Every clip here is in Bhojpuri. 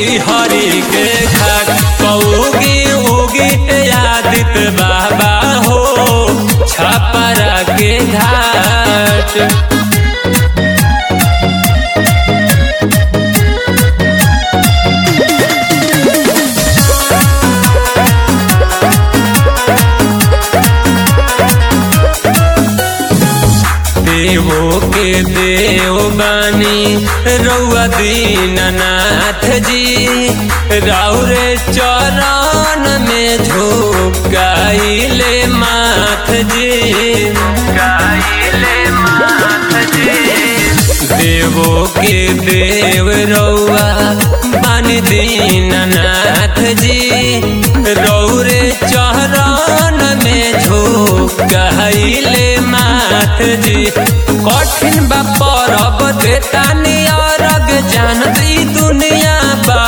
हरी के घाट कौगी उगी आदित बाबा हो छपरा के घाट देवो के देव बानी रउआ दीननाथ जी राउरे चरण में झोंकाइले माथ जी गाइले माथ जी देवो के देव रउआ बानी दीननाथ जी रौरे चरण में झोंकाइले माथ जी कठिन बा परब देतानी अरग जानत ई दुनिया बा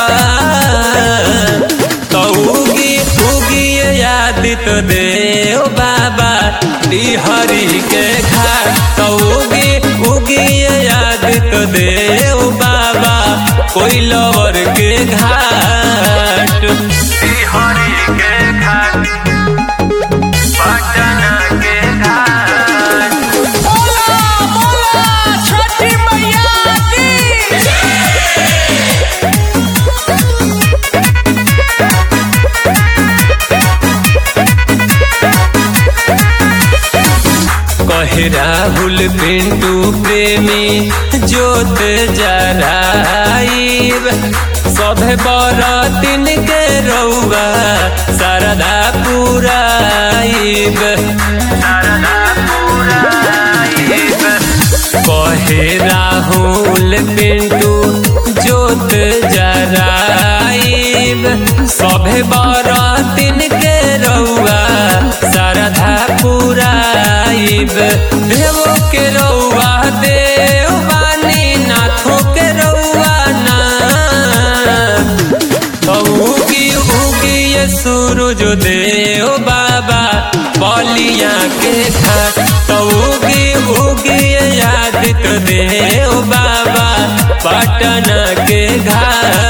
तो उगी उगी यादित देव बाबा हरि के घाट तो उगी उगी यादित देव बाबा कोई लवर के घाट हरि के घाट पटना के घाट बोला बोला छठी मैया की कहे राहुल पिंटू प्रेमी जोत जराइब सभे बरतिन के रउआ शारदा पुराइब शारदा पुराइब कहे राहुल पिंटू जोत जराइब सभे बरतिन के रउआ शारदा पुराइब देवो के रउआ देव बानी नाथो के रउआ ना तो उगी उगी ये सूरज देव बाबा बलिया के घाट तो उगी उगी ये आदित्य देव बाबा पटना के घाट